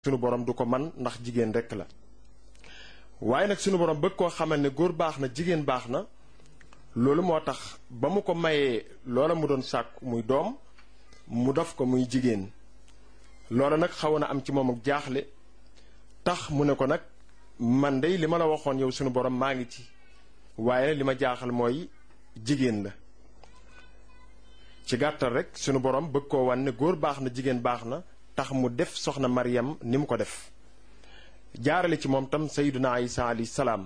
sunu borom du ko man ndax jigéen rekk la waaye nag sunu borom bëgg koo xamal ne góor baax na jigéen baax na loolu moo tax ba mu ko mayee loola mu doon sàkk muy doom mu def ko muy jigéen loola nag xaw na am ci moom ak jaaxle tax mu ne ko nag man dey li ma la waxoon yow sunu borom maa ngi ci waaye li ma jaaxal mooy jigéen la ci gàttal rek sunu borom bëgg koo wan ne góor baax na jigéen baax na tax mu def soxna Maryam ni mu ko def jaarale ci moom tam sayyiduna Isa alayhi salaam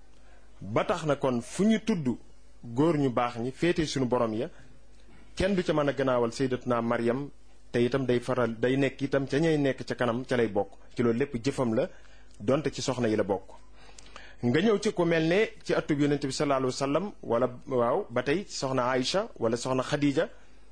ba tax na kon fu ñu tudd góor ñu baax ñi féete sunu borom ya kenn du ca mën a gannaawal sayyidatuna Maryam te itam day faral day nekk itam ca ñay nekk ca kanam ca lay bokk ci loolu lépp jëfam la donte ci soxna yi la bokk. nga ñëw ci ku mel ne ci atub yonent bi sallallahu alayhi wa sallam wala waaw ba tey soxna Aïcha wala soxna Khadija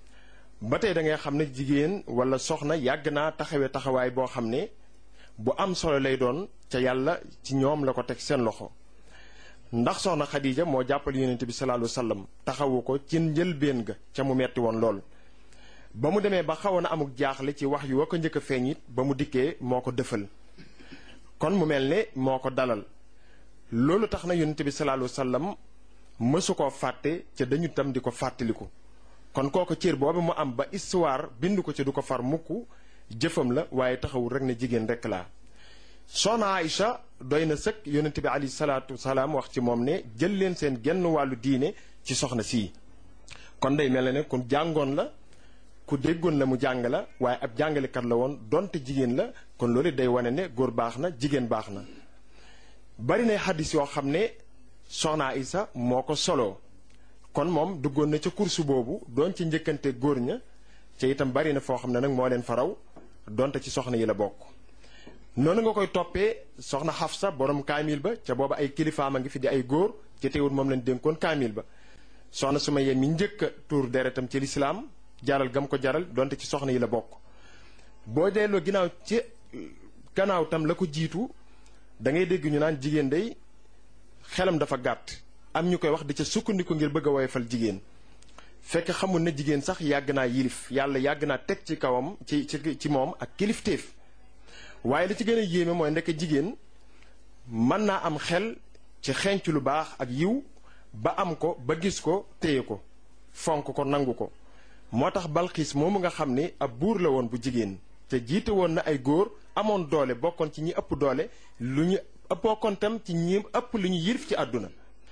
ba tey da ngay xam ne jigéen wala soxna yàgg naa taxawee taxawaay boo xam ne bu am solo lay doon ca yàlla ci ñoom la ko teg seen loxo. ndax soxna Khadija moo jàppal yonent bi sallallahu alayhi wa sallam taxawu ko ci njëlbéen ga ca mu metti woon lool. ba mu demee ba xawoon a amuk jaaxle ci wax yu wa ko njëkk a feeñ it ba mu dikkee moo ko dëfal kon mu mel ne moo ko dalal. loolu tax na yonent bi sallallahu alayhi wasallam mësu koo fàtte ca dañu tam di ko fàttaliku kon kooku cër boobu mu am ba histoire bind ko ci du ko far mukk jëfam la waaye taxawul rek ne jigéen rek laa soxna Aïcha doy na sëkk yonent bi alayhi salaatu wasalaam wax ci moom ne jël leen seen genn wàllu diine ci soxna sii kon day mel ne ku jàngoon la ku déggoon la mu jàng la waaye ab jàngalekat la woon donte jigéen la kon loolu day wane ne góor baax na jigéen baax na bari na xaddis yoo xam ne soxna Isa moo ko soloo kon moom duggoon na ca kursu boobu doon ci njëkkante góor ña ca itam bari na foo xam ne nag moo leen faraw donte ci soxna yi la bokk. noonu nga koy toppee soxna Xafsa borom kaamil ba ca booba ay kilifaam a ngi fi di ay góor ci teewul moom leen dénkoon kaamil ba soxna Sumayya mi njëkk a tuur deretam ci lislaam jaral gam ko jaral donte ci soxna yi la bokk boo delloo ginnaaw ci gannaaw tam la ko jiitu. da ngay dégg ñu naan jigéen day xelam dafa gàtt am ñu koy wax di ca sukkandiku ngir bëgg a woyofal jigéen fekk xamul ne jigéen sax yàgg naa yilif yàlla yàgg naa teg ci kawam ci ci ci moom ak kilifteef waaye li ci gën a yéeme mooy ndekk jigéen mën naa am xel ci xenc lu baax ak yiw ba am ko ba gis ko téye ko fonk ko nangu ko moo tax balxiis moomu nga xam ni ab buur la woon bu jigéen te jiite woon na ay góor amoon doole bokkoon ci ñi ëpp doole lu ñu bokkoon tam ci ñi ëpp lu ñu yirif ci àdduna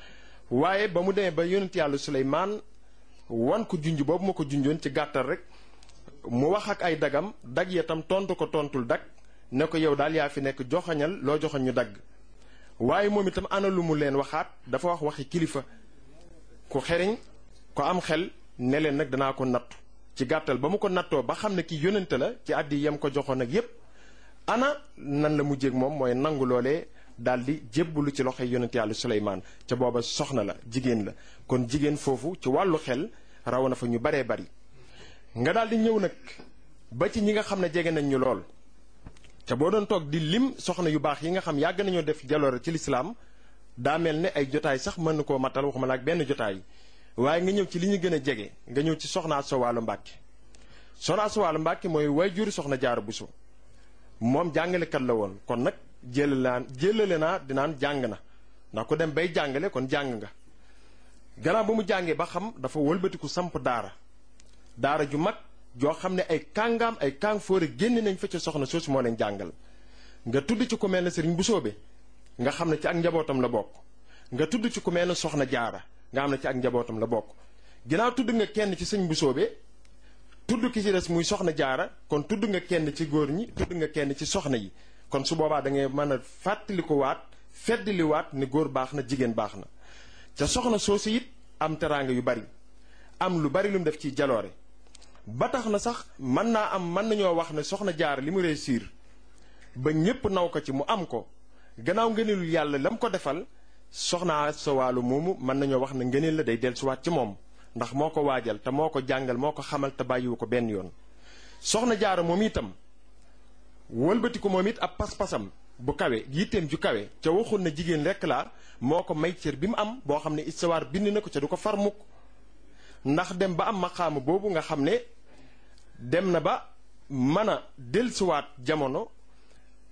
waaye ba mu demee ba yonent yàlla Suleymaan wan ko junj boobu ma ko junjoon ci gàttal rek mu wax ak ay dagam dag ya tam tontu ko tontul dag ne ko yow daal yaa fi nekk joxañal loo joxoñ ñu dagg waaye moom itam ana lu mu leen waxaat dafa wax waxi kilifa ku xeriñ ko am xel ne leen nag danaa ko nattu ci gàttal ba mu ko nattoo ba xam ne ki yonente la ci àddi yam ko joxoon ak yépp ana nan la mujjéeg moom mooy nangu loolee daal di jébbalu ci loxoy yonente yàlla Suleymaan ca booba soxna la jigéen la kon jigéen foofu ci wàllu xel raw na fa ñu baree bari nga daal di ñëw nag ba ci ñi nga xam ne jege nañ ñu lool ca boo doon toog di lim soxna yu baax yi nga xam yàgg nañoo def jaloore ci lislaam daa mel ne ay jotaay sax mën na koo matal waxuma la ak benn jotaay waaye nga ñëw ci li ñu gën a jege nga ñëw ci soxna Asta Walo Mbàkke soxna Asta Walo Mbàkke mooy waajur soxna Jaara Buso moom jàngalekat la woon kon nag jëlalaan jëlale naa dinaan jàng na ndax ku dem bay jàngale kon jàng nga gannaaw ba mu jàngee ba xam dafa wëlbatiku samp daara daara ju mag joo xam ne ay kàngaam ay kàng fóore génn nañ fa ca soxna soosu moo leen jàngal nga tudd ci ku mel ne sëriñ bu soobe nga xam ne ci ak njabootam la bokk nga tudd ci ku mel ne soxna jaara nga xam ne ci ak njabootam la bokk ginnaaw tudd nga kenn ci sëñ bu soobe tudd ki ci des muy soxna jaara kon tudd nga kenn ci góor ñi tudd nga kenn ci soxna yi kon su boobaa da ngay mën a fàttali ko waat feddali waat ne góor baax na jigéen baax na ca soxna soosu it am teraanga yu bari am lu bari lu mu def ci jaloore ba tax na sax mën naa am mën nañoo wax ne soxna jaara li mu réussir ba ñépp naw ko ci mu am ko gannaaw ngëneelul yàlla la mu ko defal soxna sa wàllu moomu mën nañoo wax ne ngëneel la day dellusiwaat ci moom ndax moo ko waajal te moo ko jàngal moo ko xamal te bàyyiwu ko benn yoon soxna jaara moom itam wëlbati ko moom it ab pas-pasam bu kawe yitteem ju kawe ca waxul na jigéen rekk laa moo ko may cër bi mu am boo xam ne istawaar bind na ko ca du ko far mukk ndax dem ba am maqaama boobu nga xam ne dem na ba mën a dellusiwaat jamono